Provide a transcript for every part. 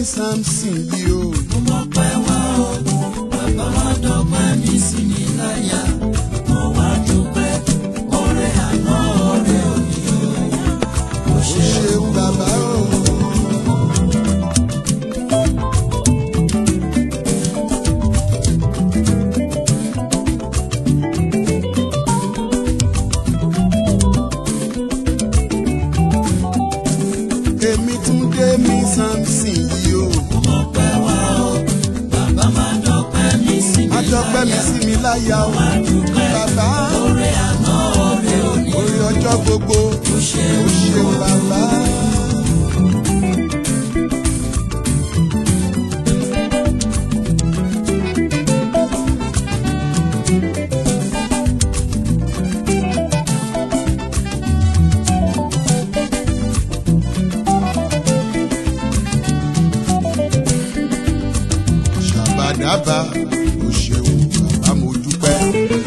Samson yìí o. mo mọ̀ pé wá o bàbá má dọ́pẹ́ mi sí mi láyà mo wá dúpẹ́ ọrẹ àná ọrẹ òní o mo ó ṣe ṣeun bàbá o. èmi tún dé mi Samson yìí o. mo mọ̀ pé wá o bàbá má dọ́pẹ́ mi sí mi má dọ́pẹ́ mi láyà sí mi láyà o. wá dúpẹ́ bàbá ọrẹ àná ọrẹ òní orí ọjọ́ gbogbo mo ṣe ó ṣeun bàbá. ṣàbàdàbà ó ṣeun bàbá mo dúpẹ́.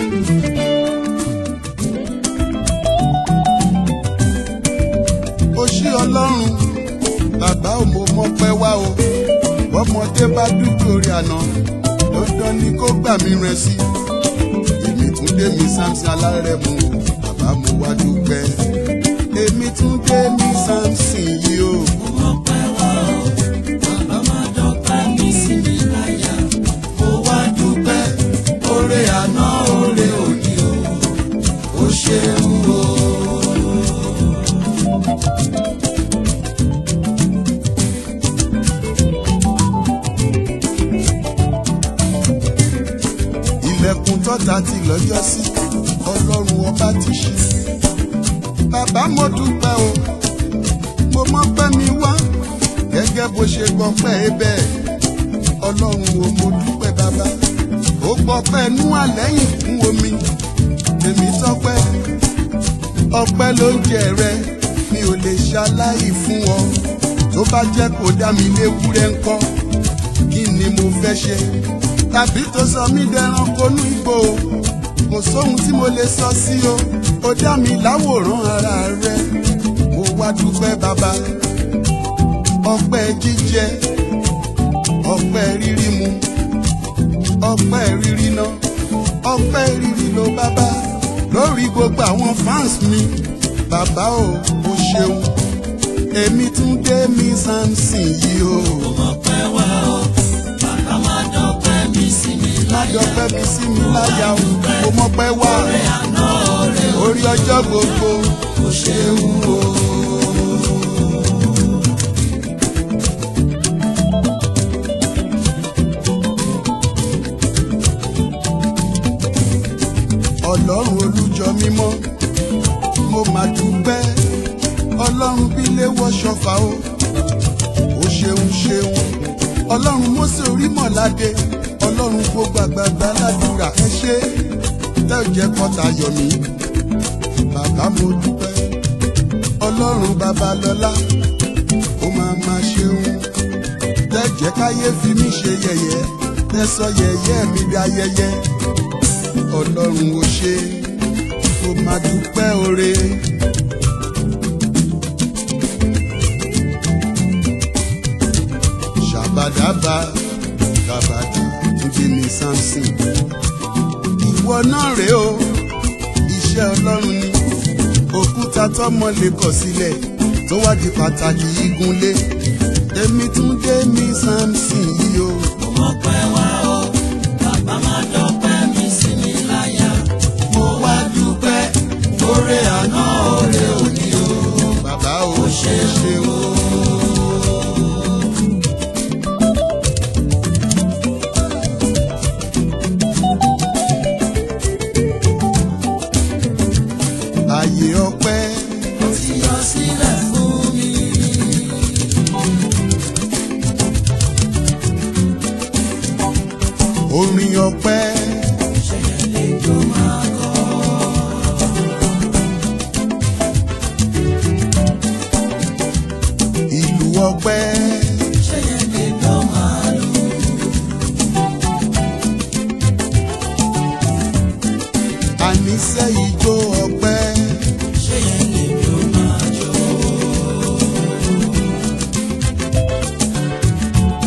ó ṣí ọlọ́run bàbá ò mo mọ́pẹ́ wá o bọ́mọdé bá dúpẹ́ orí àná dandan ni kó gbà mí rẹ sí èmi tún dé mi Samson alárẹ̀mú o bàbá mo wá dúpẹ́ èmi tún dé mi Samson yìí o. mo mọ̀ pé wá o bàbá má dọ́pẹ́ mi sí mi láyà mo wá dúpẹ́ ọrẹ àná ọrẹ òní o ó ṣeun o. ilẹ̀kùn tọ́ta ti lọ́jọ́ sí ọlọ́run ọba ti ṣí. bàbá mo dúpẹ́ o mo mọ́pẹ́ mi wá gẹ́gẹ́ bó ṣe gbọ́pẹ́ ẹ bẹ́ẹ̀ ọlọ́run o mo dúpẹ́ bàbá ó gbọ́pẹ́ nú àlẹ́yìn fún omi èmi tọ́pẹ́ ọpẹ́ ló ń jẹ rẹ mi ò lè ṣaláì fún ọ tó bá jẹ́ kó dá mi léwúrẹ́ ńkọ́ kí ni mo fẹ́ ṣe tàbí tó sọ mí dẹranko nú igbó o kò sóhun tí mo lè sọ sí o ó dá mi láwòrán ara rẹ mo wá dúpẹ́ bàbá ọpẹ́ jíjẹ ọpẹ́ rírí mu ọpẹ́ rírí ná ọpẹ́ rírí ló bàbá lórí gbogbo àwọn fans mi bàbá o o ṣeun èmi tún dé mi Samson yìí o. mo mọ̀ pé wá o bàbá má dọ́pẹ́ mi sí mi láyà ládọ́pẹ́ mi sí mi láyà o mo mọ́pẹ́ wá ọrẹ àná ọrẹ orí ọjọ́ gbogbo ó ṣeun o. ọlọ́run olújọ mímọ́ mo mà dúpẹ́ ọlọ́run bí lè wọ ṣọfà o ó ṣeun ṣeun ọlọ́run mósè orímọ̀ládé ọlọ́run gbogbo àgbààgbà ládùúrà ẹ ṣé tẹ́ ò jẹ́ kọ́ta yọ̀ mí bàbá mo dúpẹ́ ọlọ́run babalọ́lá ó máa máa ṣeun tẹ́ jẹ́ káyé fi mí ṣe yẹ̀yẹ́ tẹ́ sọ yẹ̀yẹ́ mi dá yẹ̀yẹ́ ọlọ́run ò ṣe kó máa dúpẹ́ oore. ṣàbàdàbà gàbàdà níbi ní Samson. ìwọ náà rèé o iṣẹ́ ọlọ́run ni òkúta tọ́mọ lè kọ̀ sílẹ̀ tó wá di pàtàkì igunlé èmi tún dé mi Samson yìí o. mo mọ̀ pé wá o bàbá má dọ́pẹ́ mi sí mi láyà mo wá dúpẹ́ ọrẹ àná ọrẹ òní o bàbá ò ṣe é ṣe o. ààyè ọpẹ́ ó ti yọ sílẹ̀ fún mi. orin ọpẹ́ ṣẹ̀yẹ̀ lè jó máa kọ́. ìlú ọpẹ́ ṣẹ̀yẹ̀ lè jó máa lù. àníṣe ìjó ọpẹ́ ṣẹ̀yẹ̀ lè jó máa jó.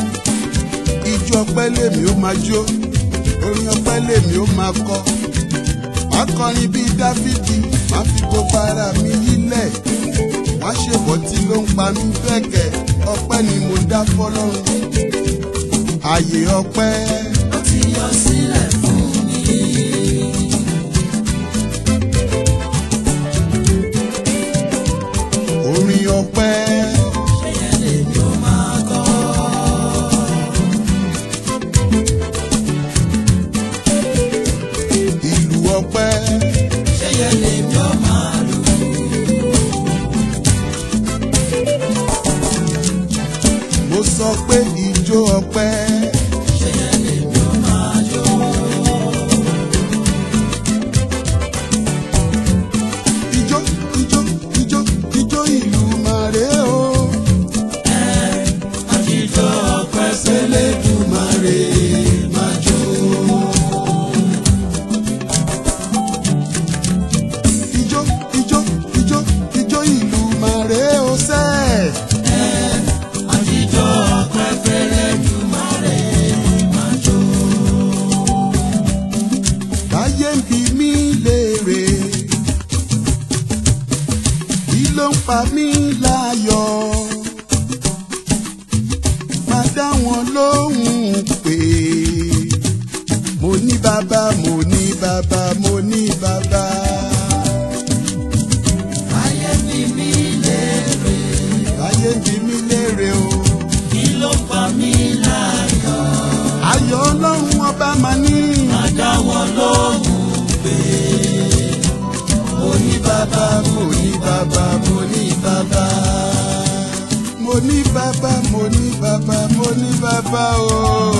ọpẹ́ lèmi ó máa jó orin ọpẹ́ lèmi ó máa kọ akọrin bíi dáfídì máa fi gbogbo ara mi yílẹ̀ wá ṣèbọ̀ tí ló ń pa mí bẹ́ẹ̀kẹ́ ọpẹ́ ni mo dá fọlọ́run ààyè ọpẹ́ ó ti yọ sílẹ̀ fún mi. orin ọpẹ́ ṣé yẹn lèmi ó máa kọ́? ìlú ọpẹ́ ṣé yẹn lèmi ó máa lù? mo sọ pé ìjó ọpẹ́ ṣé yẹn lèmi ó máa jó? ijó ijó ijó ijó ìlú màrè o àjíjọ ọpẹ́ s'Ẹlẹ́dùmarè máa jó. ijó ijó ijó ijó ìlú màrè o sẹ́ẹ̀. àjíjọ ọpẹ́ s'Ẹlẹ́dùmarè máa jó. Báyé ń bi mí léèrè, kí ló ń pa mí láyọ̀? Máa dá wọn lóhùn pé mo ní bàbá, mo ní bàbá, mo ní bàbá. ayé bí mi léèrè Báyé ń bi mí léèrè o, kí ló pa mí láyọ̀? ayọ̀ ọlọ́run ọba máa ní. máa dá wọn lóhùn pé Mo ní bàbá, mo ní bàbá, mo ní bàbá. Mo ní bàbá, mo ní bàbá, mo ní bàbá o.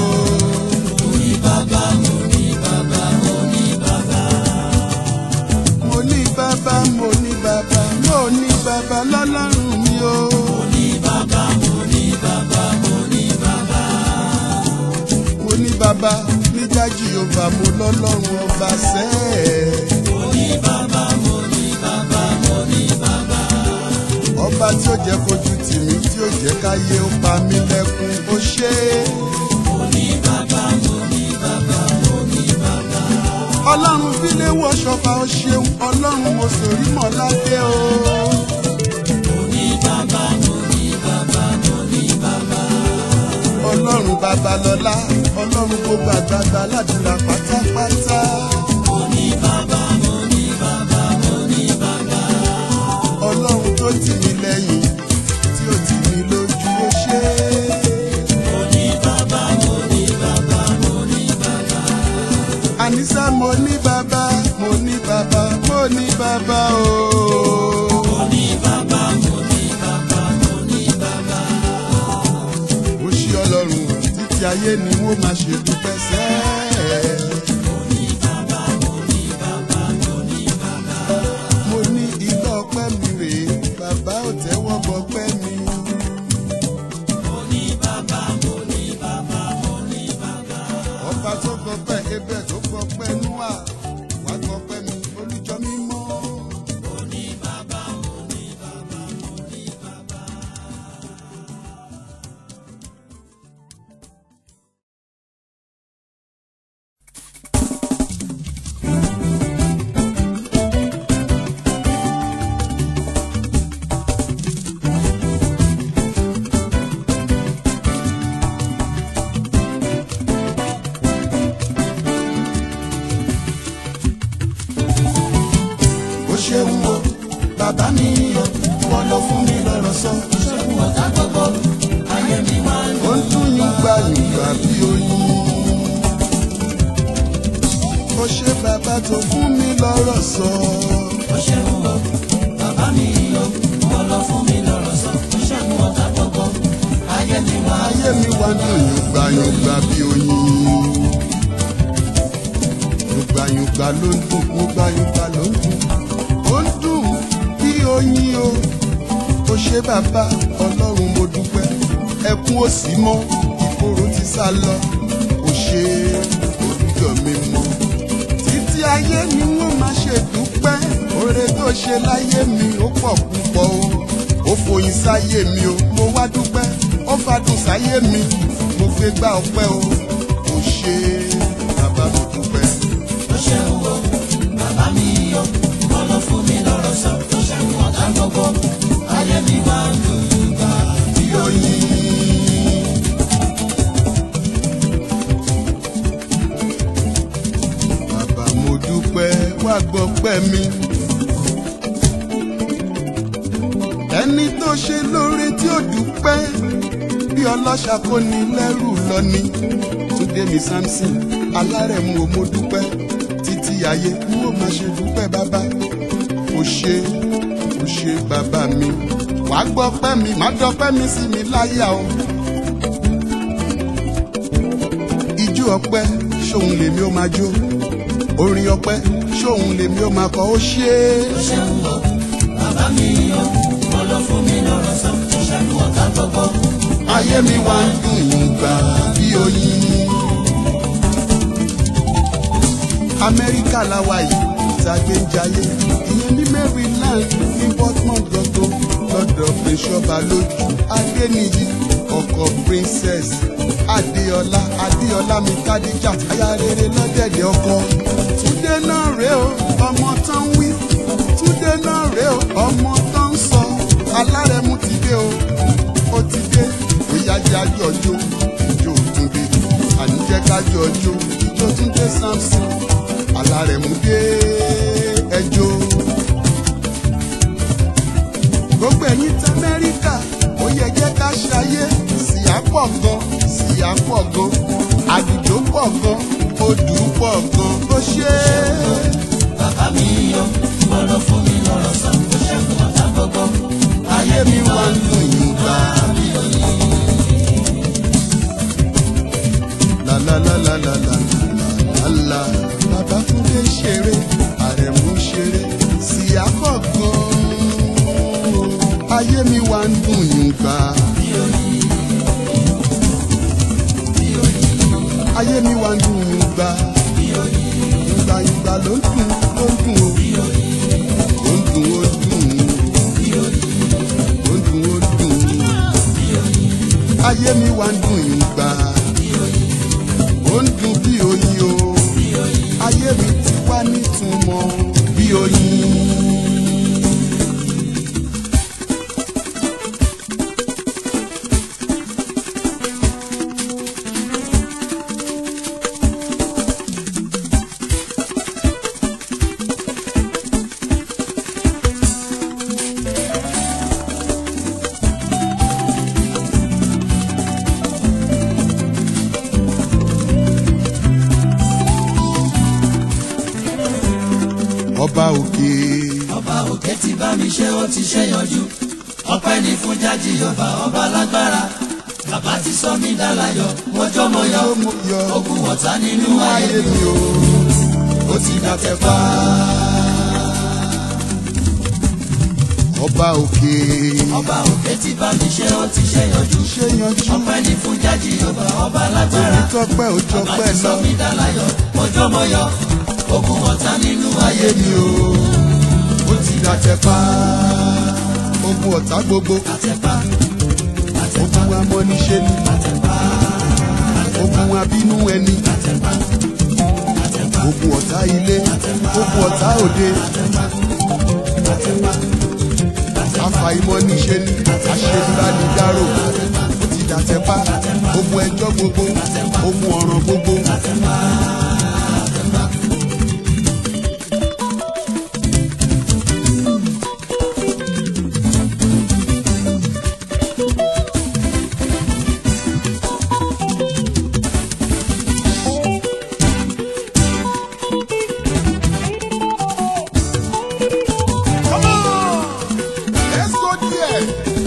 mo ní bàbá mo ní bàbá mo ní bàbá. Mo ní bàbá, mo ní bàbá, mo ní bàbá lọ́lọ́run mi o. mo ní bàbá mo ní bàbá mo ní bàbá. Mo ní bàbá níjà Jèhófà mo lọ́lọ́run ọba sẹ́ẹ̀. mo ní bàbá mo ní bàbá mo ní bàbá. Ọba tí ó jẹ́ kojú tì mí, tí ó jẹ́ káyé ó pa mí lẹ́kún, ó ṣe é. mo ní bàbá mo ní bàbá mo ní bàbá. ọlọ́run fílé wọ ṣọfà ó ṣeun ọlọ́run mo sòrí mọ́ ládé o. mo ní bàbá mo ní bàbá mo ní bàbá. ọlọ́run babalọ́lá ọlọ́run gbogbo àgbàgbà ládùúrà pátápátá. mo ní bàbá mo ní bàbá mo ní bàbá. ọlọ́run tó tì mí lẹ́yìn tí ó tì mí lójú ó ṣe é. mo ní bàbá mo ní bàbá mo ní bàbá. àníṣá mo ní bàbá mo ní bàbá mo ní bàbá o. mo ní bàbá mo ní bàbá mo ní bàbá. ó ṣe ọlọ́run títí ayé ni wọ́n máa ṣe dúpẹ́ sẹ́ẹ̀. mo ní bàbá mo ní bàbá mo ní bàbá. mo ní igbá ọpẹ́ mi rèé bàbá ò tẹ́wọ́ gbọpẹ́ mi. mo ní bàbá mo ní bàbá mo ní bàbá. ọba tó gbọpẹ́ ebẹ̀ tó gbọpẹ́ núà wá gbọpẹ́ mi olùjọ́ mímọ́. mo ní bàbá mo ní bàbá mo ní bàbá. ó ṣeun o bàbá mi o wọ́n lọ fún mi lọ́rọ̀ sọ. ṣẹ́gun ọ̀tá gbogbo ayé mi máa ń ó ń dún yígbà yígbà bí oyin. ó ṣe bàbá tó fún mi lọ́rọ̀ sọ. ó ṣẹ́gun o bàbá mi o wọ́n lọ fún mi lọ́rọ̀ sọ. ṣẹ́gun ọ̀tá gbogbo ayé mi máa ń ayé mi wá dùn yígbà yígbà bí oyin. yùgbàyùgbà ló ń dùn yùgbàyùgbà ló ń dùn. ó ń dùn bí oyin o. ó ṣe bàbá ọlọ́run mo dúpẹ́. ẹkún ò sí mọ́ ìkorò ti sá lọ. ó ṣe olùjọ mi mọ́. títí ayé ni wọ́n máa ṣe dúpẹ́. oore tó ṣe láyé mi ó pọ̀ púpọ̀ o. ó foyín sáyé mi o mo wá dúpẹ́. ó fadùn sáyé mi mo gbé gbá ọpẹ́ o. ṣe bàbá mo dúpẹ́. ó ṣeun o bàbá mi o wọ́n ló fún mi lọ́rọ̀ sọ tó ṣẹ́gun ọ̀tá gbogbo ayé mi máa ń lù ú gbà bí oyin. bàbá mo dúpẹ́ wá gbọ́ pẹ́ mi. ẹni tó ṣe lóore tí ó dúpẹ́ bí ọlọ́ṣà kò ní lẹ́rù lọ ni túndé mi samson alárẹ̀mú o mo dúpẹ́ títí ayé n ó máa ṣe dúpẹ́ bàbá o ṣe o ṣe bàbá mi wá gbọ́ pẹ́ mi má dọ́pẹ́ mi sí mi láyà o. ijó ọpẹ́ ṣóun lèmi ó máa jó orin ọpẹ́ ṣóun lèmi ó máa kọ ó ṣe é. ó ṣeun o bàbá mi o wọ́n ló fún mi lọ́rọ̀ sọ tó ṣẹ́gun ọ̀tá gbogbo ayé mi wá ń dùn yín gbà bí oyin. amẹ́ríkà la wà yìí tàgbé ń jayé ìyẹn ní maryland ní portmont gbọ̀ngàn lọ́dọ̀ bíṣọ́ba lójú adéníyí ọkọ̀ princess adéọlá adéọlá mi kádíjà aya rere lọ́dẹ̀dẹ̀ ọkọ. túndé náà rèé o ọmọ tán wí túndé náà rèé o ọmọ tán sọ alárẹ̀mú ti dé o ó ti dé bóyá jẹ́ àjọjọ́ ìjọ túndé àníjẹ́ kájọjọ́ ìjọ túndé samson alárẹ̀mú dé ẹjọ́. gbogbo ẹ̀yin tí amẹ́ríkà ó yẹ jẹ́ ká ṣayé síyá pọ̀ gan síyá pọ̀ gan àdùjọ pọ̀ gan odù pọ̀ gan ó ṣe é. bàbá mi o wọ́n ló fún mi lọ́rọ̀ sọ tó ṣẹ́gun ọ̀tá gbogbo ayé mi wá ń dùn yín gbà. La la la la la la la la bàbá Túndé ṣeré àrẹ̀mú ṣeré síyá pọ̀ gan-an ayé mi wá ń dùn yín gbà. ayé mi wá ń dùn yín gbà. ìgbà ìgbà ló ń dùn ló ń dùn o. ó ń dùn ó dùn ó dùn ó dùn ayé mi wá ń dùn yín gbà. ó ń dùn bí oyin o. ayé mi ti wá nítumọ̀ bí oyin. ọba òkè. ọba òkè ti bá mi ṣe ó ti ṣe yanjú ọpẹ́ ní fún jájì ọba ọba lágbára bàbá ti sọ mí dálayọ̀ mọjọ mọ yọ Ó mú yọ. ogun ọ̀tá nínú ayé ayé mi mi o ó ti dàtẹ̀ pa. ọba òkè. ọba òkè ti bá mi ṣe ó ti ṣe yanjú ṣé yanjú ọpẹ́ ní fún jájì ọba ọba lágbára onítọ́pẹ́ bàbá òjọpẹ́ ti sọ lọ. mí dálayọ̀ mọjọ mọ yọ ogun ọ̀tá nínú ayé ayé mi mi o ó ti dàtẹ̀ pa. ogun ọ̀tá gbogbo àtẹ̀pá ogun amọ́niṣe ni ogun abínú ẹni ogun ọ̀tá ilé ogun ọ̀tá òde afàìmọ́niṣe ni aṣèlúbánidárò ó ti dàtẹ̀ pa ogun ẹjọ́ gbogbo ogun ọ̀ràn gbogbo. Come on! Let's go there.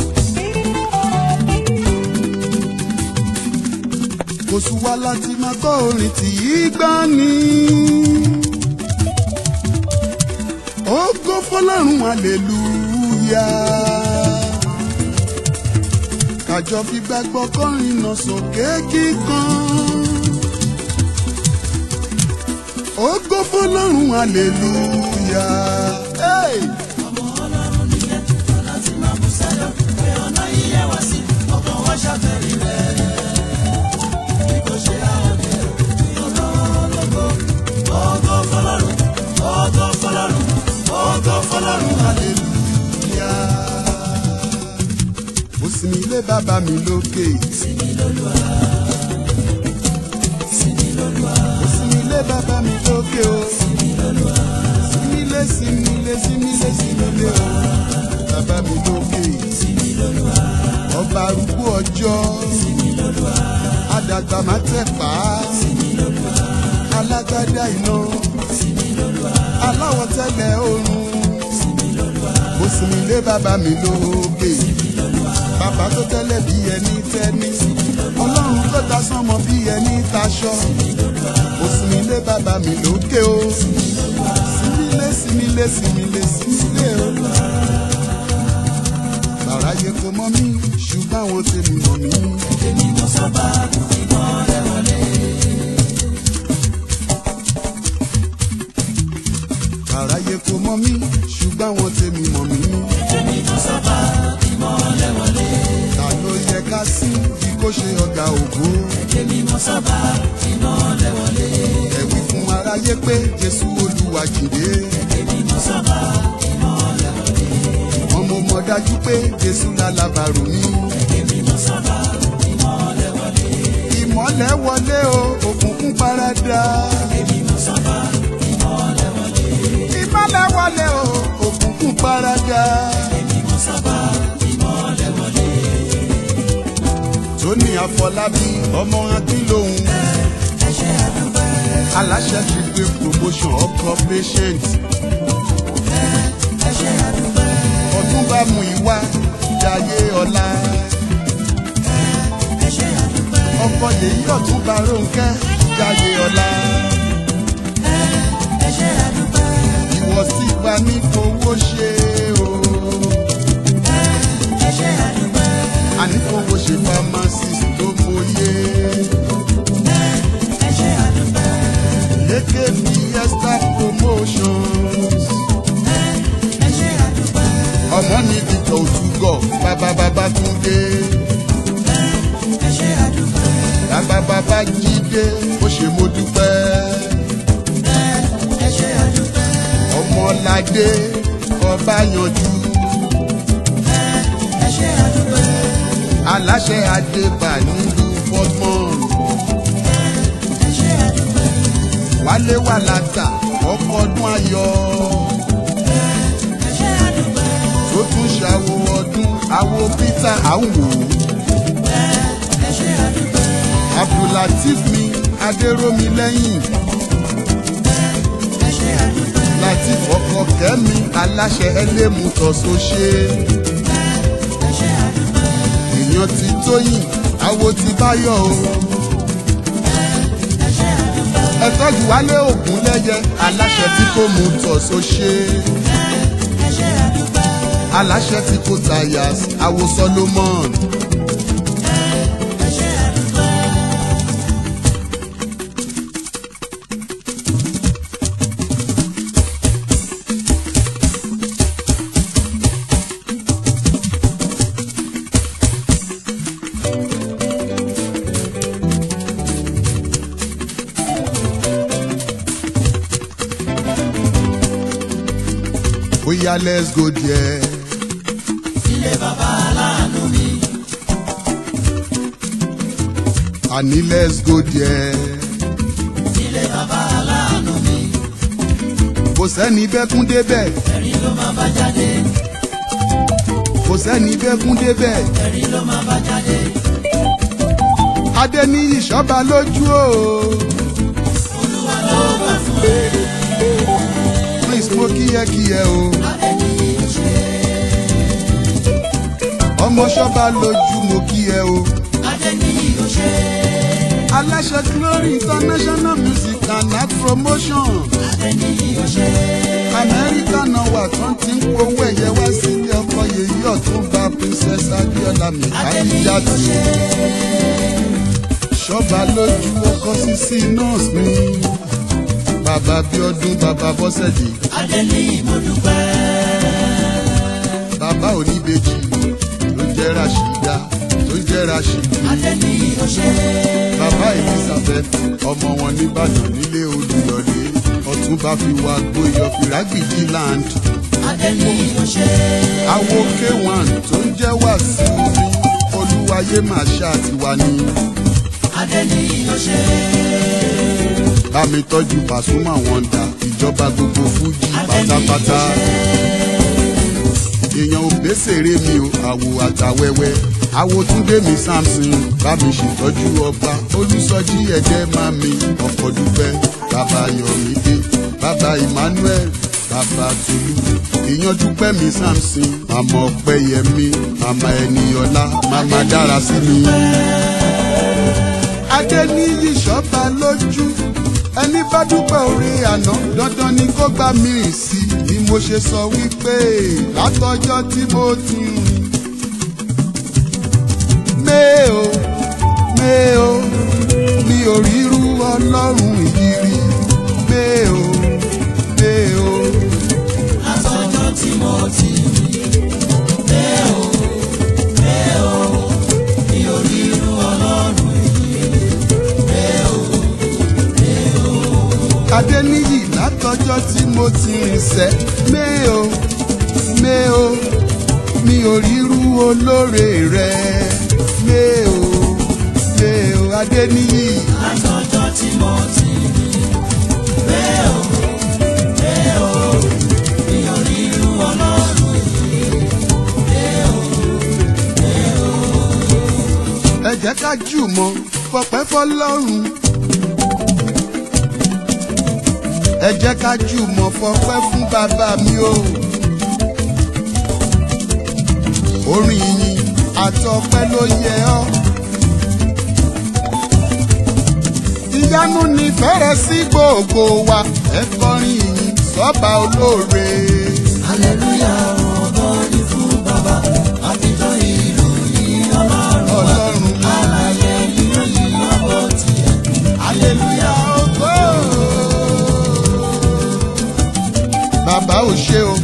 Kò sùn wá láti máa gbọ́ orin tí í gbá ní. Ògo fọlọ́run hallelujah. Kàjọ fi gbàgbọ́ kọrin náà sókè kíkan. Ògo fọlọ́run hallelujah. Hey! láti máa bú sáyọ̀ pé ọ̀nà yíyẹ wá sí ọkàn wá ṣàfẹ́rí rẹ̀ bí kò ṣe àwọn ọ̀dẹ́ sinmi lé bàbá mi lókè. sinmi lólúwa sinmi lólúwa mo sinmi lé bàbá mi lókè o. sinmi lólúwa sinmi lé sinmi lé sinmi lé sinmi lé o. bàbá mi lókè. sinmi lólúwa ọba arúgbó ọjọ́. sinmi lólúwa àdàgbà má tẹ̀ pa á. sinmi lólúwa alágbádá iná. sinmi lólúwa aláwọ̀ tẹ́lẹ̀ oòrùn. sinmi lólúwa mo sinmi lé bàbá mi lókè. sinmi lólúwa bàbá tó tẹ́lẹ̀ bí ẹni tẹ́ni. ọlọ́run tó ta sánmọ bí ẹni taṣọ. mo sinmi lé bàbá mi lókè o. sinmi lé sinmi lé sinmi lé sinmi lé o. bàráyé kò mọ̀ mí ṣùgbọ́n àwọn tèmi mọ̀ mí. èmi mo sọ́ba ìmọ̀lẹ̀ wọlé bàráyé kò mọ̀ mí ṣùgbọ́n àwọn tèmi mọ̀ mí. èmi mo sọ́ba ìmọ̀lẹ̀ wọlé ta ló yẹ ká sí bí kò ṣe ọ̀gá ògo. èmi mo sọ́ba ìmọ̀lẹ̀ wọlé ẹ̀wí fún aráyé pé jésù olúwa jìde. èmi mo sọ́ba ìmọ̀lẹ̀ wọlé wọn mo mọ̀ dájú pé jésù lálábàrò mi. èmi mo sọ́ba ìmọ̀lẹ̀ wọlé ìmọ̀lẹ̀ wọlé o òkùnkùn paradà. èmi mo sọ́ba ìmọ̀lẹ̀ wọlé ìmọ̀lẹ̀ wọlé o òkùnkùn paradà. èmi mo sọ́ba ìmọ̀lẹ̀ wọlé tóní àfọlábí ọmọ akínlóhun ẹ ṣé àdúpẹ́ aláṣẹ ti gbé promotion ọkọ patient ẹ ṣé àdúpẹ́ ọdún bá mú ìwá jayé ọlá ẹ ṣé àdúpẹ́ ọkọ yèyí ọtún bá rónkẹ jayé ọlá ẹ ṣé àdúpẹ́ ìwọ sì gba ní fowó ṣe o ẹ ṣé àdúpẹ́ àní fowó ṣe pharmacist tó mọyé ẹ ṣé àdúpẹ́ lékè fiesta promotions ẹ ṣé àdúpẹ́ ọmọ ní dìtọ̀ òtúgọ̀ bàbá bàbá túndé ẹ ṣé àdúpẹ́ bàbá bàbá jídé ó ṣe mo dúpẹ́. ẹ ṣé àdúpẹ́ ọmọládé ọba yanjú ẹ ṣé àdúpẹ́ aláṣẹ adébà nílùú fọgbọn ẹ ṣé àdúpẹ́ wálé wà látà ọkọ ọdún ayọ̀ ẹ ṣé àdúpẹ́ tó tún ṣàwo ọdún àwo peter àwò ẹ ṣé àdúpẹ́ abdulateef mi adéròmi lẹ́yìn ẹ ṣé àdúpẹ́ lateef ọkọ kẹmi aláṣẹ ẹlẹmùtọ sọṣẹ ẹ ṣé àdúpẹ́ èèyàn ti tóyìn àwo ti báyọ̀ o ẹ ṣé àdúpẹ́ ẹ tọ́jú wálé ògún lẹ́yẹ aláṣẹ tí kò mú tọ̀ sọṣẹ. ẹ ṣé àdúpẹ́ aláṣẹ tí kò tayas àwo solomon ẹ ṣé àdúpẹ́ bóyá let's go there. ilé bàbá aláàánú mi àní let's go there. ilé bàbá aláàánú mi kò sẹ́ni bẹ́kún débẹ̀ ẹ̀rín ló máa bá jáde kò sẹ́ni bẹ́kún débẹ̀. ẹ̀rín ló máa bá jáde adé ní ìṣọ́ba lójú o. olúwa ló gbà fún ẹ prince mo kíyẹ́kíyẹ́ o. adẹ́ni ìṣe ọmọ ṣọ́ba lójú mo kí ẹ o. adẹ́ni ìṣe aláṣẹ glory international music and art promotion. adẹ́ni ìṣe amẹ́ríkà náà wà tán ti ń powó ẹ̀yẹ wá sílé ọkọ yèyí ọ̀túnba princess adéọlá adẹ́ni mìkájíjáde. ìṣe ṣọ́ba lójú ọkọ sísí nọ́ọ̀sì mi. bàbá bíọ́dún bàbá bọ́sẹ̀dé adẹ́ni ìmọ̀dúpẹ́ bàbá oníbejì ló jẹ́ rashida ló jẹ́ rashidi. adẹ́ni ìṣe bàbá elizabeth ọmọ wọn nìbàdàn nílé olùyọlé ọ̀túnba fi wá gbóyọ fìrágbìjì land. adẹ́ni ìṣe àwo k1 tó ń jẹ́ wàsíù mi pé màá ṣáà ti wà ní. Adéníyì ló ṣe. bá mi tọ́jú Pasuma Wonder ìjọba gbogbo fújì pátápátá. èèyàn ò gbèsèrè mi o àwò àtàwẹ́wẹ́ àwo túndé mi Samson bá mi ṣètọ́jú ọba olùsọjí ẹ̀jẹ̀ máa mi ọkọ̀ dúpẹ́ bàbá Yọ̀mídé bàbá Emmanuel bàbá Tolú èèyàn dúpẹ́ mi Samson màmá Ọpẹ́yẹmí màmá Ẹniọlá màmá dára sí mi. Adéníyì ṣọ́ba lójú ẹni bá dúpẹ́ orí àná dandan ni kó gbà mí sí i ni mo ṣe sọ wípé látọjọ́ tí mo ti ń méo méo mi ò ríru ọlọ́run yìí rí méo méo Látọjọ́ tí mo ti rí. Bẹ́ẹ̀ o, bẹ́ẹ̀ o, mi ò rí irú ọlọ́run èyí. Bẹ́ẹ̀ o, Adéníyì látọjọ́ tí mo ti rìn sẹ́ méo méo mi ò ríru olóore rẹ méo méo Adéníyì. látọjọ́ tí mo ti rí. Bẹ́ẹ̀ o, bẹ́ẹ̀ o, mi ò rí irú ọlọ́run èyí. Bẹ́ẹ̀ o, ẹ jẹ́ ká jùmọ̀ fọpẹ́ fọlọ́run. ẹ jẹ́ ká jùmọ̀ fọpẹ́ fún bàbá mi o. orin yìnyín àtọpẹ́ ló yẹ ọ́. ìyanu ní fẹ́rẹ̀ sí gbogbo wa ẹ kọrin yìnyín sọ́ba olóore. hallelujah, ògo ni fún bàbá. Àfijọ́ ìlú yìí ọlọ́run wa. ọlọ́run Alààyè ìròyìn ọkọ̀ tiẹ̀. Hallelujah, ògo. bàbá ò ṣe o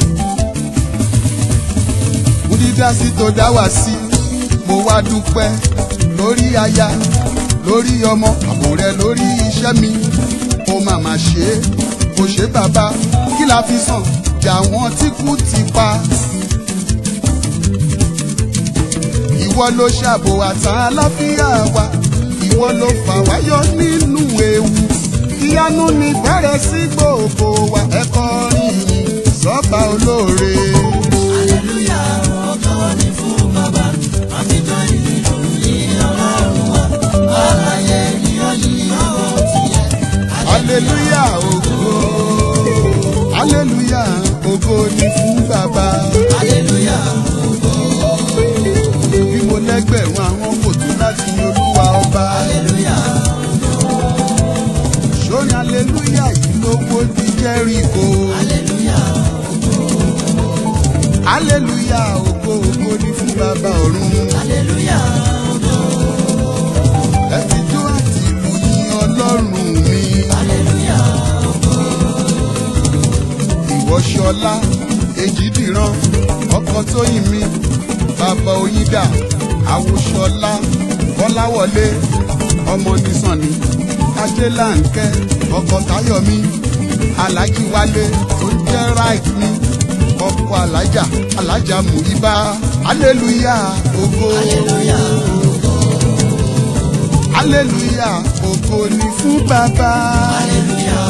mo dídá sí tó dá wá sí mo wá dúpẹ́ lórí aya lórí ọmọ àbò rẹ lórí iṣẹ́ mi ó mà má ṣe é kò ṣe bàbá kí la fi sàn jà wọ́n tí kú ti pa. ìwọ ló ṣàbò àtàn àlàáfíà wa ìwọ ló fà wá yọ nínú ewu ìyanu ní bẹ̀rẹ̀ sí gbogbo wa ẹ kọrin yìí sọ́ba olóore. hallelujah, ògo ni fún bàbá. Àfijọ́ ìlú yìí ọlọ́run wa. Alààyè ìròyìn ọkọ̀ tiẹ̀. aleluya ògo aleluya ògo ni fún bàbá. Hallelujah, bí mo lẹ́gbẹ̀rún àwọn kò tó láti olúwa ọba. hallelujah, sórin aleluya yìí ló wó di jẹ́ríkò. hallelujah, aleluya ògo ògo ni fún bàbá ọ̀run. hallelujah, ẹ fi jó àti ìlú yìn ọlọ́run mi. hallelujah, ìwọ ṣọlá èjìdìran ọkọ tóyìn mi bàbá oyídà àwòṣọlá kọláwọlé ọmọ nìsànni ajélànkẹ ọkọ táyọmí alájí wálé tó ń jẹ right mi ọkọ alájà alájà mùíbá aleluya ògo hallelujah, aleluya ògo ni fún bàbá. hallelujah,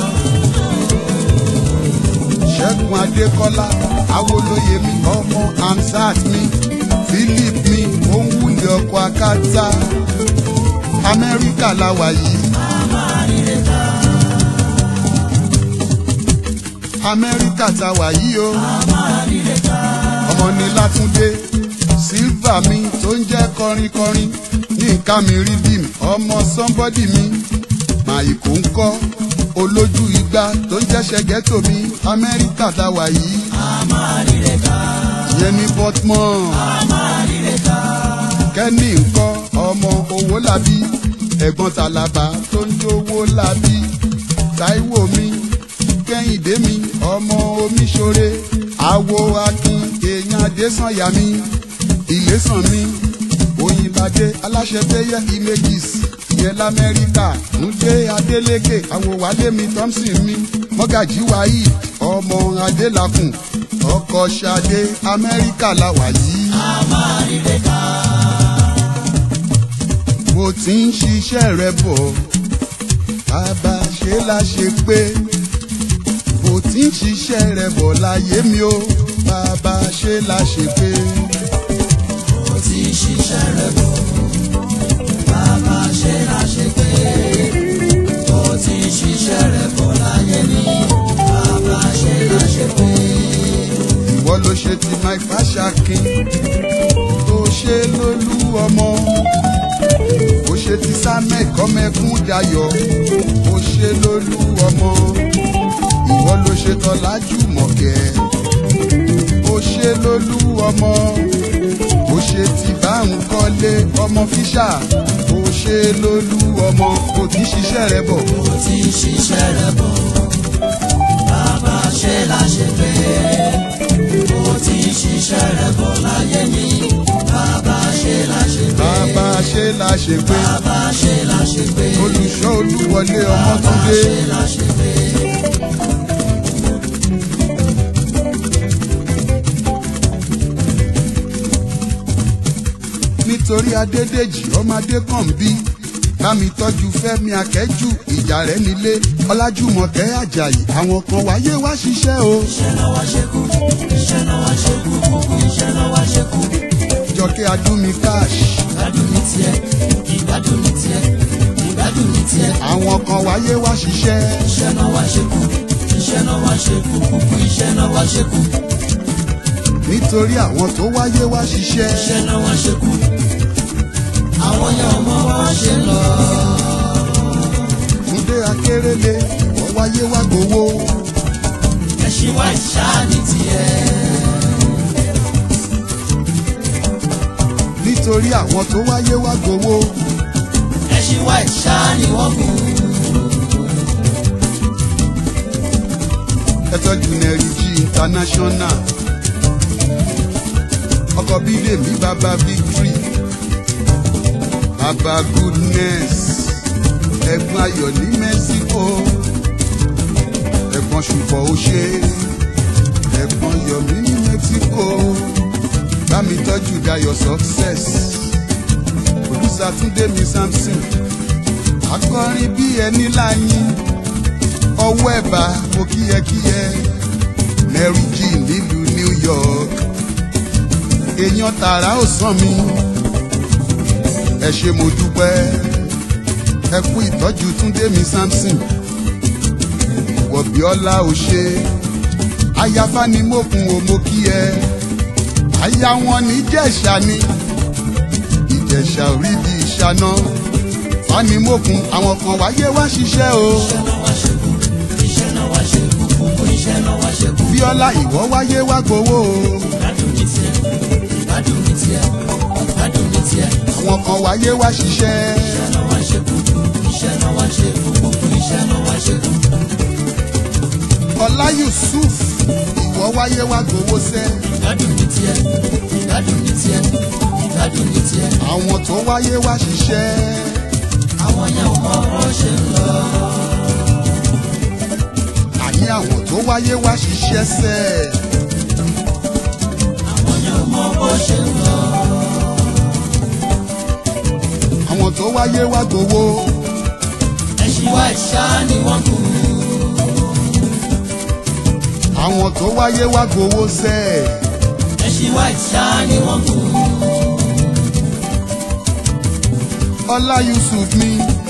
ṣẹ́gun adékọ́lá awolóye mi ọmọ amsat mi philip mi òǹwùlẹ̀ ọkọ̀ akátá amẹ́ríkà la wà yìí amẹ́ríkà ta wà yìí o ọmọ ní látúndé sílvà mi tó ń jẹ́ kọrinkọrin ní nǹkan mi rí bí mi ọmọ sọ́mbọ́dì mi màìkò ń kọ́ olójú igba tó ń jẹ́ ṣẹ́gẹ́tò mi amẹ́ríkà ta wà yìí ìyẹn ní portmore kẹ́ni ńkọ́ ọmọ owó làbí ẹ̀gbọ́n tàlàbà tó ń jówó làbí táíwò mi kẹ́hìndé mi ọmọ omiṣore àwo akin èèyàn adésànyà mi ìlésàn mi òyìnbádé aláṣẹ péyẹ images ìyẹn lamẹ́ríkà ńdé adélékè àwòwálé mi thompson mi mọ́gàjí wáyé ọmọ adélakùn ọkọ̀ ṣadé amẹ́ríkà la wà yìí. tí ń ṣiṣẹ́ rẹ̀ bọ̀ bàbá ṣe la ṣe pé bó tí ń ṣiṣẹ́ rẹ̀ bọ̀ láyé mi ó bàbá ṣe la ṣe pé ó ti ṣiṣẹ́ rẹ̀ bọ̀ bàbá ṣe láṣẹ pé ó ti ṣiṣẹ́ rẹ̀ bọ̀ láyé ní bàbá ṣe láṣẹ pé ìwọ ló ṣe ti mike fashakin tó ṣe lólú ọmọ ó ṣe ti samuel kọ́mẹ́kún dayọ̀ ó ṣe lólú ọmọ ìwọ ló ṣe tọ́lájú mọ̀kẹ́ ó ṣe lólú ọmọ ó ṣe ti báhùn kọ́lé ọmọ fíṣà ó ṣe lólú ọmọ kò tí ń ṣiṣẹ́ rẹ bọ̀ ó ti ṣiṣẹ́ rẹ̀ bọ̀ bàbá ṣe láṣẹ pé ó ti ṣiṣẹ́ rẹ̀ bọ̀ láyé ní bàbá ṣe láṣẹ pé bàbá ṣe la ṣe pé bàbá ṣe láṣẹ pé olùṣọ́ olúwọlé bàbá ọmọtúndé. ṣe láṣẹ pé. nítorí adédèjì ọmọdé kan bí bámi tọ́jú fẹ́mi akẹ́jù ìjà rẹ̀ nílé ọlájúmọ̀kẹ́ àjàyí àwọn kan wáyé wá ṣiṣẹ́ o iṣẹ́ náà wá ṣe kú iṣẹ́ náà wá ṣe kú kúkú iṣẹ́ náà wá ṣe kú. jọkẹ́ adúmi cash ìgbádùn ní tiẹ̀ ìgbádùn ní tiẹ̀ ìgbádùn ní tiẹ̀. àwọn kan wáyé wá ṣiṣẹ́ iṣẹ́ náà wá ṣe kú iṣẹ́ náà wá ṣe kú kúkú iṣẹ́ náà wá ṣe kú nítorí àwọn tó wáyé wá ṣiṣẹ́ iṣẹ́ náà wá ṣe kú. àwọn yẹn ọmọ wọn ṣe lọ. túndé akérèlé wọ́n wáyé wá gbowó ẹṣin wá ìṣáá ní tiẹ̀. nítorí àwọn tó wáyé wá gbowó ẹṣin wá ìṣáá ni wọ́n gùn. ẹtọ́jú nẹ́rìjì international ọkọ̀ bídèmí bàbá victory bàbá goodness ẹ̀gbọ́n ayọ̀ ní mexico ẹ̀gbọ́n ṣùpọ̀ òṣè ẹ̀gbọ́n yọ̀mí ní mexico bámi tọ́jú dayọ̀ success olùsàtúndé mi samson akọrin bí ẹni láyín ọwọ́ ẹ̀bà mo kíyẹkíyẹ mary g nílùú new york èèyàn tààrà ò sàn mí ẹ ṣe mo dúpẹ́ ẹ kú ìtọ́jú túndé mi samson wọ̀bíọ́lá ò ṣe ayáfánimókun ò mo kí ẹ aya wọn ní jẹ̀ṣà ni ìjẹ̀ṣà ò rí bí ìṣáná fanimókun àwọn kan wáyé wá ṣiṣẹ́ o. iṣẹ́ náà wá ṣe kú iṣẹ́ náà wá ṣe kú kúkú iṣẹ́ náà wá ṣe kú. bíọ́lá ìwọ wáyé wá gbowó o ìgbádùn ní tiẹ̀ ìgbádùn ní tiẹ̀ ìgbádùn ní tiẹ̀. àwọn kan wáyé wá ṣiṣẹ́ iṣẹ́ náà wá ṣe kú iṣẹ́ náà wá ṣe kú kúkú iṣẹ́ náà wá ṣe kú. ọlá yusuf ìwọ wáyé wá gbowó sẹ́ ìgbádùn ní tiẹ̀ ìgbádùn ní tiẹ̀ ìgbádùn ní tiẹ̀. àwọn tó wáyé wá ṣiṣẹ́ àwọn yẹn ò mọ bó ṣe ń lọ. àní àwọn tó wáyé wá ṣiṣẹ́ sẹ́ àwọn yẹn ò mọ bó ṣe ń lọ. àwọn tó wáyé wá gbowó ẹṣin wá ìṣá ni wọ́n kú. àwọn tó wáyé wá gbowó sẹ́ ẹṣin wá ìṣá ni wọ́n kú. ọlá yusuf mi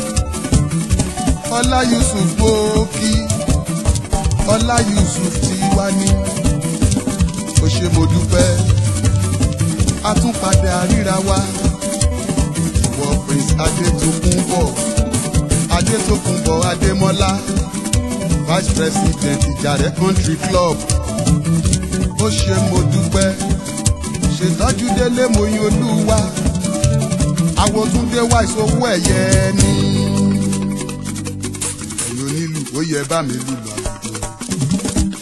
ọlá yusuf gbòókì ọlá yusuf ti wá ní ó ṣe mo dúpẹ́ a tún padà ríra wa wọ prince adétòkùnbọ̀ adétòkùnbọ̀ adémọ́lá vice president ìjàrẹ́ country club ó ṣe mo dúpẹ́ ṣètọ́jú délé mo yin olúwa àwòtúndé wá ìṣòwò ẹ̀yẹ ni. ẹ̀yin onílù ó yẹ bá mi lùlù àlùjọ.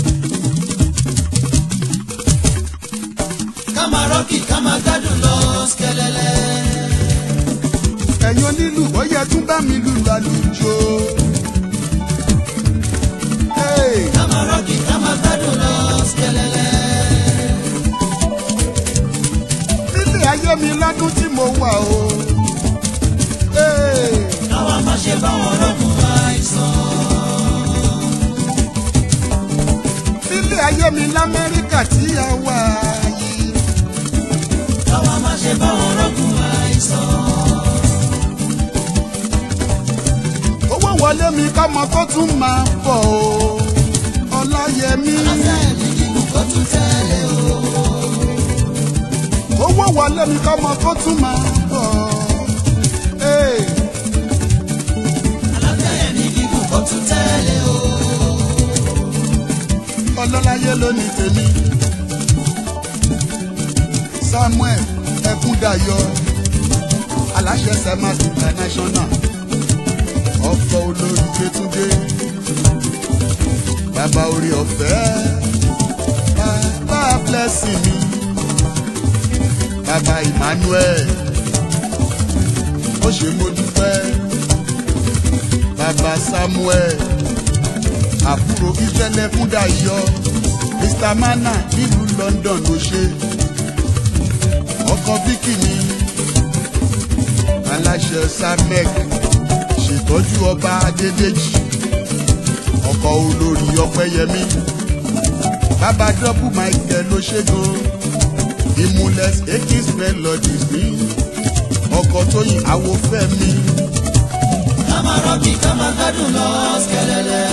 ká máa rọ́ọ̀kì ká máa gbádùn lọ skẹlẹlẹ. ẹ̀yin onílù ó yẹ tún bá mi lùlù àlùjọ. Hey! ká máa rọ́ọ̀kì ká máa gbádùn lọ skẹlẹlẹ. nílé ayé mi lọ́dún tí mo wà o Hey! káwa má ṣe bá wọn rọ́gùn àìsàn. Nílé ayé mi l'Amẹ́ríkà tí a wà yìí. káwa má ṣe bá wọn rọ́gùn àìsàn. Owó wọlé mi kọ́mọ tó tún máa bọ̀ o. Ọláyẹmí. afẹ́ mi kíkù kó tún tẹ́lẹ̀ o. Owó wọlé mi kọ́mọ tó tún máa bọ̀. Hey! aláfẹ́ mi kíkù kó tún tẹ́lẹ̀ o. ọlọ́láyé ló ní tèmi samuel ẹkúndayọ aláṣẹ semas international ọkọ olórí gbẹtúndé bàbá orí ọ̀fẹ́ bàbá blessing mi bàbá emmanuel ó ṣe mo dúpẹ́ bàbá samuel àbúrò ìfẹ́lẹ́ fúndà yọ mr mana nílùú london ló ṣe ọkọ vicky ni aláṣẹ samek ṣètọ́jú ọba adédèjì ọkọ olórí ọpẹ́yẹmí bàbá dọ́bù michael ló ṣe gan ìmúlẹ̀ ekis melodies ní ọkọ tóyìn awofẹ́mi ká máa rọ́bì ká máa gbádùn lọ skẹlẹ́lẹ́.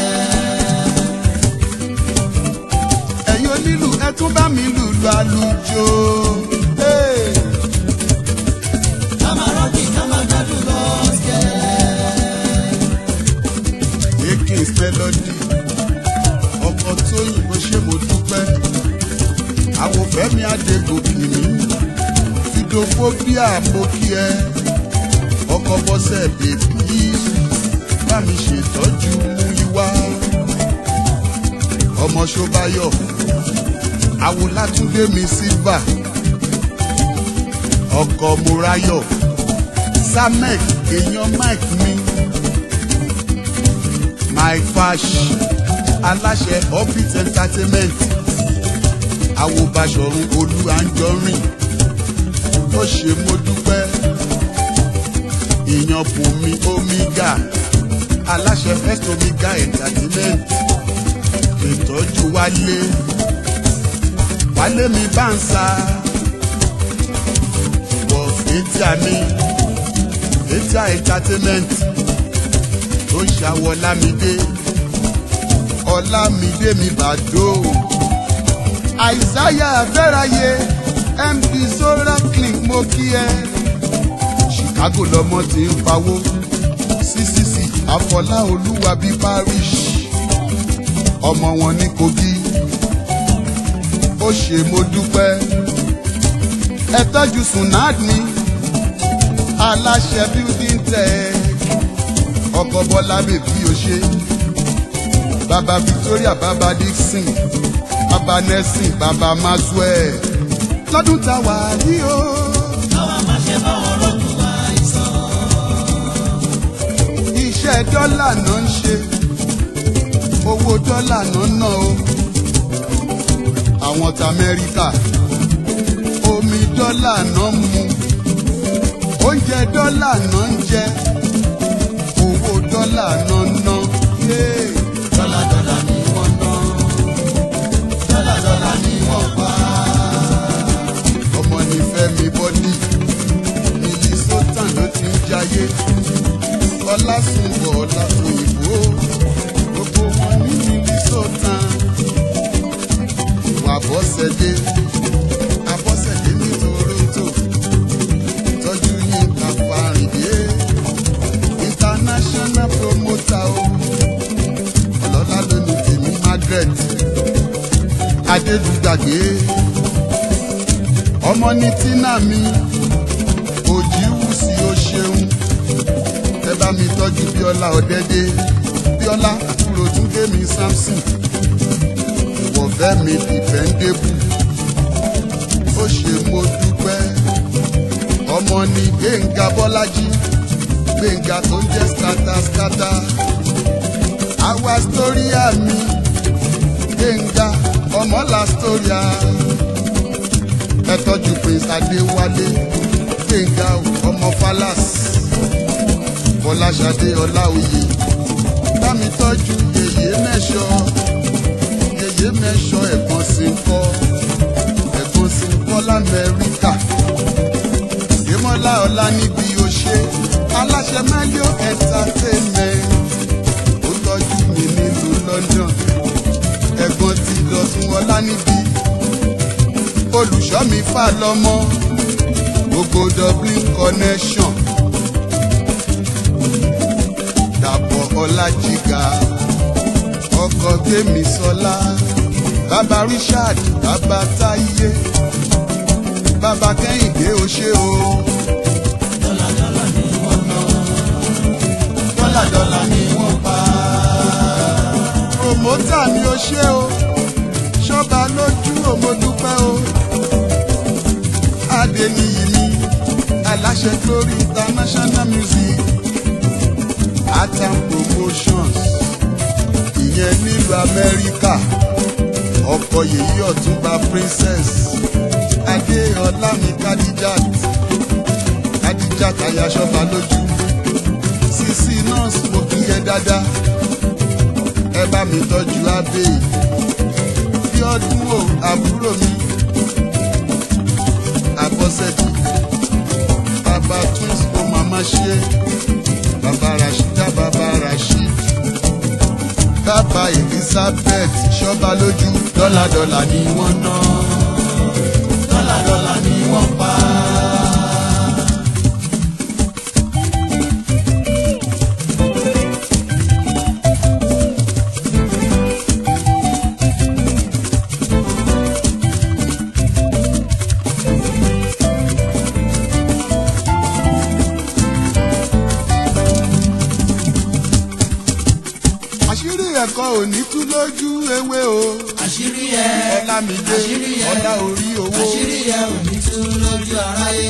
ẹ̀yin onílù ẹ tún bá mi lùlù àlùjò. Hey! ká máa rọ́bì ká máa gbádùn lọ skẹlẹ́lẹ́. Akins melody ọkọ̀ tó yìnbọn ṣé mo dúpẹ́ àwòfẹ́mi adégòkè mi fìdófóbíà mo kí ẹ ọkọ̀ bọ́sẹ̀ bèbí bá mi ṣètọ́jú mú ìwá ọmọ ṣọbayọ awolátúndé mi silva ọkọ̀ morayọ samek èèyàn mike mi my fash aláṣẹ orbit entertainment awobaṣọrun olú anjọrin ó ṣe mo dúpẹ́ ìyàn bùnmi omega aláṣẹ first omega entertainment ìtọ́jú wálé wálé mi bá ń sa wọ fètíà mi fètíà entertainment tó ń ṣàwọ̀ lámìdé ọlámìdé mi bàdó àìsáyà àfẹ́ráyé mp solar clinic mo kí ẹ chicago lọmọ tí ń pawó ccc àfọlá olúwàbí parish ọmọ wọn ní kogi ó ṣe mo dúpẹ́ ẹ tọ́jú sunad mi aláṣẹ building tech ọkọ bọlá bèbí o ṣe bàbá victoria bàbá dixon bàbá nelson bàbá maxwell lọ́dún tá a wà ní o. káwa má ṣe bá wọn rọ́gùn àìsàn. iṣẹ́ dọ́là náà ń ṣe owó dọ́là náà ná o àwọn t'Amẹ́ríkà omi dọ́là náà ń mu oúnjẹ dọ́là náà ń jẹ owó dọ́là náà ń ná. Yeah. dọ́là dọ́là ni wọ́n ná. dọ́là dọ́là ni wọ́n pa. ọmọ ní Fẹ́mi bọ́dí Minnesota ló ti ń jayé ọlásùnbọ̀ ọlásùnìbó gbogbo wọn ní Minnesota wà bọ́sẹ̀dé abọ́sẹ̀dé ní Toronto tọ́jú yín ká fàrìndé international promoter o ọlọ́lá ló ní tèmi Margaret adédùgbàgbé ọmọ ní tínà mi òjìwù sí o ṣeun ẹ bá mi tọ́jú bíọ́lá ọ̀dẹ́dẹ́ bíọ́lá àbúrò túndé mi samson wọ̀fẹ́ mi dìfẹ́ndébù ó ṣe mo dúpẹ́ ọmọ ní gbẹ̀ngà bọ́lájí gbẹ̀ngà tó ń jẹ́ skátàskátà àwa stóríà mi gbẹ̀ngà ọmọlá stóríà ẹ tọ́jú prince adéwálé gbẹ̀ngà ọmọ falas fọláṣadé ọláòyè bámi tọ́jú yèyé mẹ́ṣọ yèyé mẹ́ṣọ ẹ̀gbọ́n sí ń kọ́ ẹ̀gbọ́n sí ń kọ́ lamẹ́ríkà ìmọ̀lá ọ̀la níbi òṣè aláṣẹ mẹ́líọ̀ entertainment ó tọ́jú mi nílùú London ẹ̀gbọ́n ti dọ̀tún ọlá níbi olùṣọ́ mi fà lọ́mọ gbogbo Dublin connection dàpọ̀ ọlájìgà ọkọ̀ tèmi sọlá bàbá Richard bàbá táyé bàbá kẹ́hìndé ó ṣe o. dọ́là dọ́là ni wọ́n pa. promota ni ó ṣe o ṣọ́ba lójú òmòdúpẹ́ o. adeniyi ni aláṣẹ glory international music atam promotions ìyẹn nílùú amẹ́ríkà ọkọ yèyí ọ̀túnba princess adéọlá mi kadijat kadijat ayaṣọba lójú sisi nurse mo kí yẹ dáadáa ẹ bá mi tọ́jú abẹ́ bí ọdún o àbúrò mi àbọ̀sẹ̀dì bàbá twins kò màmá ṣe bàbá rashida bàbá rashid bàbá elizabeth ṣọba lójú dọ́là dọ́là ni wọ́n ná dọ́là dọ́là ni wọ́n pa. àṣírí ẹ̀kọ́ òní tú lójú ewé o àṣírí ẹ ọlámídé àṣírí ẹ ọlá orí owó àṣírí ẹ ò ní tú lójú aráyé.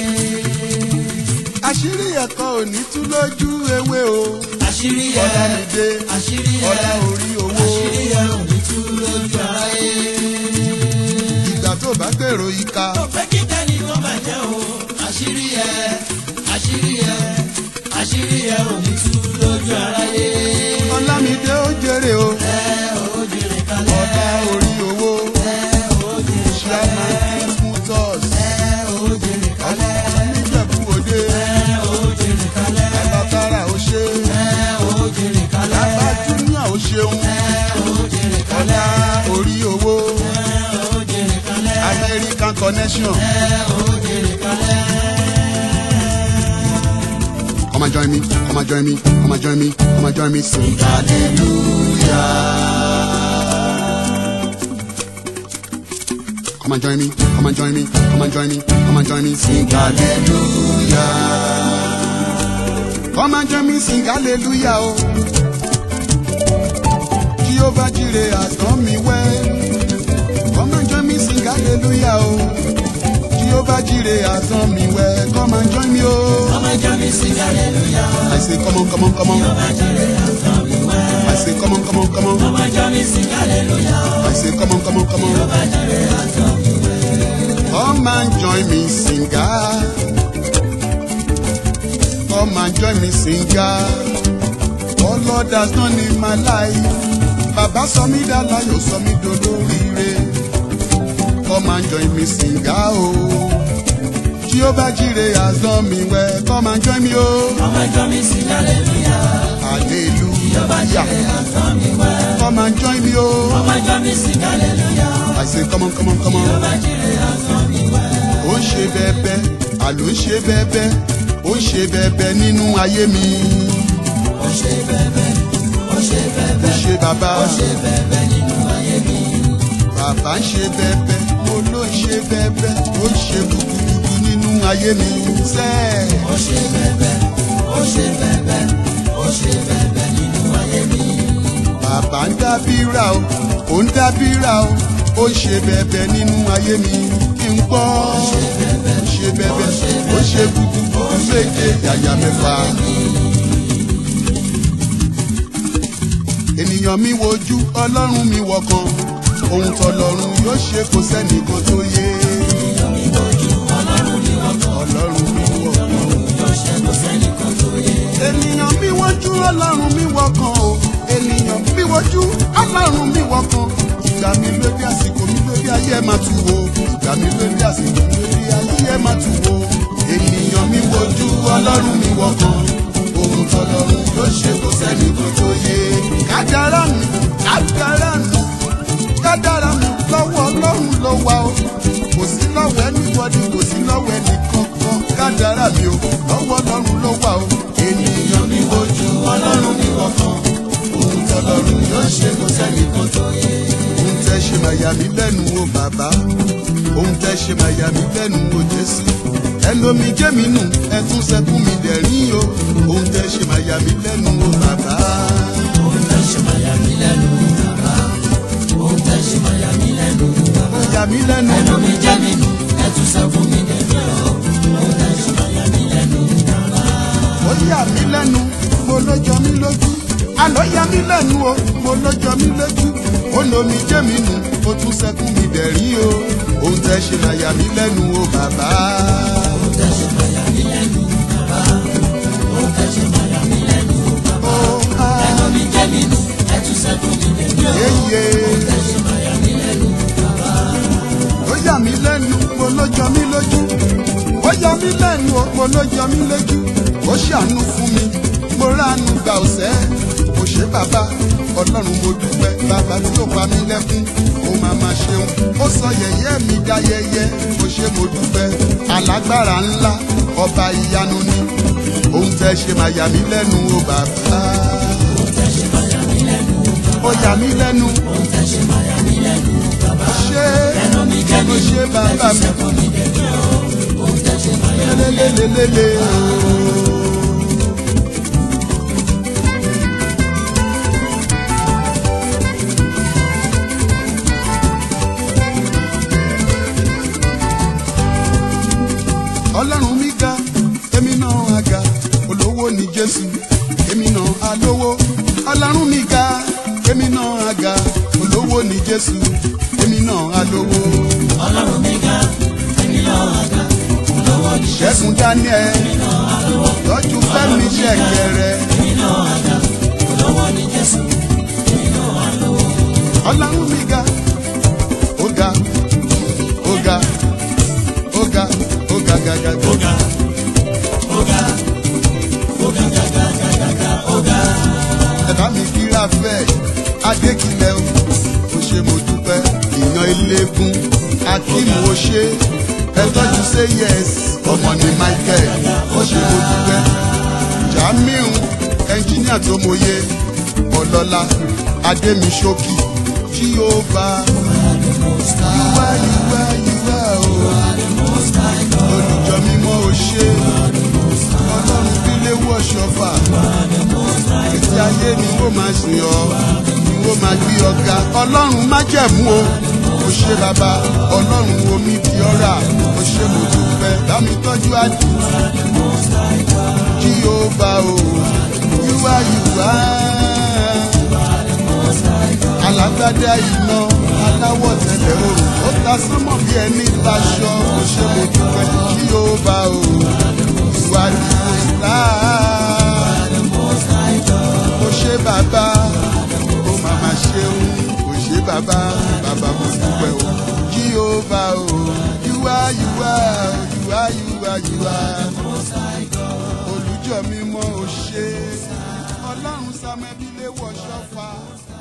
àṣírí ẹ̀kọ́ òní tú lójú ewé o àṣírí ẹ ọlámídé àṣírí ẹ ọlá orí owó àṣírí ẹ ò ní tú lójú aráyé. ìgbà tó bá gbèrò ìka ó fẹ́ kí tẹ́ni kó bàjẹ́ o àṣírí ẹ àṣírí ẹ àṣírí ẹ ò ní tú lójú aráyé. ọlámídé ó jèrè o ẹ ò jèrè kalẹ̀ ọlá orí owó ẹ ò jèrè chairman king motors ẹ ò jèrè kalẹ̀ níjẹ̀bú òde ẹ ò jèrè kalẹ̀ bàbára ó ṣe ẹ ò jèrè kalẹ̀ bàbá júnior ó ṣeun ẹ ò jèrè ọlá kalẹ̀ orí owó ẹ ò jèrè kalẹ̀ american connection. ẹ ò jèrè kalẹ̀. Come and join me, come and join me, come and join me, come and join me, sing hallelujah. Come and join me, come and join me, come and join me, come and join me, sing hallelujah. Come and join me, sing hallelujah. Oh. Jehovah Jireh has done me well. Come and join me, sing hallelujah. Oh. Jehovah Jireh has done me well. Come and join me, oh. Come and join me, sing hallelujah. I say, come on, come on, come on. Jehovah Jireh has done me well. I say, come on, come on, come on. Come and join me, sing hallelujah. I say, come on, come on, come on. Jehovah Jireh has done me well. Come and join me, singer. Come and join me, singer. All Lord has done in my life. Bàbá sọ mí dá láyọ̀ sọ mí dolóríire. Come and join me, singer o. Jehovah Jireh has done me well. Come and join me o. Come and join me, sing hallelujah. Jehovah Hallelujah. Jireh has done me well. Come and join me o. Come and join me, sing hallelujah. I say, come on, come on, come on. Jehovah Jireh has done me well. ó ń ṣe bẹ́ẹ̀bẹ́ àló ń ṣe bẹ́ẹ̀bẹ́ ó ń ṣe bẹ́ẹ̀bẹ́ nínú ayé mi Ó ṣe bẹ́ẹ̀bẹ́, ó ṣe ó bẹ́ẹ̀bẹ́, ṣe bàbá ó ṣe bẹ́ẹ̀bẹ́ nínú ayé mi. bàbá ń ṣe bẹ́ẹ̀bẹ́ mo ló ń ṣe bẹ́ẹ̀bẹ́ ó ń ṣe gbùgbùgbùgbù nínú ayé mi sẹ́ẹ̀. Ó ṣe bẹ́ẹ̀bẹ́, ó ṣe bẹ́ẹ̀bẹ́, ó ṣe bẹ́ẹ̀bẹ́ nínú ayé mi. bàbá ń dábìrà o ó ń dábìrà o ó ń ṣe bẹ́ẹ̀bẹ́ nínú ayé mi kí n gbọ́ ó ṣe bẹ́ẹ̀bẹ́ ó ṣe gbùgbùgbù méje yàyà mẹ́fà. ènìyàn mi wojú ọlọ́run mi wọ̀kan ohun tọlọ́run yóò ṣe kò sẹ́nìkan tó yé Ènìyàn mi wojú, Ọlọ́run mi wọ̀kàn. ọlọ́run mi wọ̀kan Yóò ṣe kò sẹ́nìkan tó yé. ènìyàn ẹ máa tù wò ìgbà mi lórí àsìkò lórí ayé ẹ máa tù wò ènìyàn mi wojú ọlọ́run mi wọkàn ohun tọlọ́run yóò ṣe kó sẹ́ni kó tó yé kádàrá mi kádàrá mi kádàrá mi lọ́wọ́ ọlọ́run ló wà o kò sí lọ́wọ́ ẹnìwọ́dì kò sí lọ́wọ́ ẹnì kankan kádàrá mi o lọ́wọ́ ọlọ́run ló wà o ènìyàn mi wojú ọlọ́run mi wọkàn ohun tọlọ́run yóò ṣe kó sẹ́ni kó tó yé ohun tẹ́ ṣe máa yà mí lẹ́nu o bàbá ohun tẹ́ ṣe máa yà mí lẹ́nu o jésù ẹlòmí jẹ́ mi nù ẹtún sẹ́kún mi dẹ̀rín o ohun tẹ́ ṣe máa yà mí lẹ́nu o bàbá. Ohun tẹ́ ṣe máa yà mí lẹ́nu bàbá. Ohun tẹ́ ṣe máa yà mí lẹ́nu bàbá. ó yà mí lẹ́nu Ẹnu mi jẹ́ mi nù, ẹ tún sọ fún mi dẹ̀bí o. Ohun tẹ́ ṣe máa yà mí lẹ́nu bàbá. ó yà mí lẹ́nu mo ló jọ mí lójú àlọ́ yà mí lẹ́nu o mo ló jọ mí lójú ó lomi jẹ́ mi nù ó tún sẹ́kún mi dẹ̀rín o ohun tẹ́ ṣe máa yà mí lẹ́nu o bàbá. Ohun tẹ́ ṣe máa yà mí lẹ́nu bàbá. Ohun tẹ́ ṣe máa yà mí lẹ́nu bàbá. ó á Ẹnu mi jẹ́ mi nù, ẹ tún sọ fún mi dẹ̀bí o. yéye. Ohun tẹ́ ṣe máa yà mí lẹ́nu bàbá. ó yà mí lẹ́nu mo ló jọ mí lójú ó yà mí lẹ́nu o mo ló jọ mí lójú ó ṣàánú fún mi mo ránu gbà ọ̀sẹ́ kò ṣe bàbá ọlọ́run mo dúpẹ́ bàbá tí ó pa mí lẹ́kún ó máa ma ṣeun ó sọ yẹ̀yẹ́ mi dá yẹyẹ kò ṣe mo dúpẹ́ alágbára ńlá ọba ìyanu ni ohun tẹ́ ṣe máa yà mí lẹ́nu o bàbá Ohun tẹ́ ṣe máa yà mí lẹ́nu bàbá. ó yà mí lẹ́nu Ohun tẹ́ ṣe máa yà mí lẹ́nu bàbá. ṣé Ẹnu mi jẹ́ mi ó nù, ṣe ẹ bàbá tún mi. sọ fún mi dẹ̀bí o. Ohun tẹ́ ṣe máa yà mí lélelélele ọlọ́run mi ga èmi náà á ga olówó ni jésù èmi náà á lówó ọlọ́run mi ga èmi náà á ga olówó ni jésù èmi náà á lówó Ọlọ́run mi ga, èmi náà àga, olówó ní ṣẹ́gun daniel tọ́jú fẹ́mi ṣẹ̀kẹ̀rẹ̀. èmi náà àga, olówó ní Jésù, èmi náà àlówó. ọlọ́run mi ga ó ga ó ga ó ga ó ga ga ga ga. Ọ̀gá, ọ̀gá, ọ̀gá gàgà gàgà ọ̀gá. ẹ̀bá mi kíra fẹ́ adékilẹ̀ o ó ṣe mo dúpẹ́ ìyan eléégún akíìmù ó ṣe ẹtọ́jú say yes ọmọ ní michael ó ṣe mo dúpẹ́ jamiu ẹnjíníà tó mọye ọlọ́lá adémiṣókì jíhóbá yíwá yíwá yíwá o olùjọ mímọ́ ó ṣe ọlọ́run bílé wọ̀ṣọ́fà títí ayé ni wọ́n máa sìn ọ́ ni wọ́n máa gbé ọ̀gá ọlọ́run má jẹ̀mú o ó ṣe bàbá ọlọ́run omi di ọ̀rà ó ṣe mo dúpẹ́ bámi tọ́jú àdùn kí ó bá o yíwá yíwá alágbádá iná aláwọ̀ tẹ̀lẹ̀ òrùn ó ta sánmọ̀ bí ẹni taṣọ ó ṣe mo dúpẹ́ kí ó bá o ìwà ìwòsàn ó ṣe bàbá ó màmá ṣeun ó ṣe bàbá bàbá mo dúpẹ́ o kí ó bá o yúwá yúwá yúwá yúwá yúwá olùjọ mímọ́ ó ṣe ọlọ́run sámẹ́bílẹ̀ wọ̀ ṣọ́fà.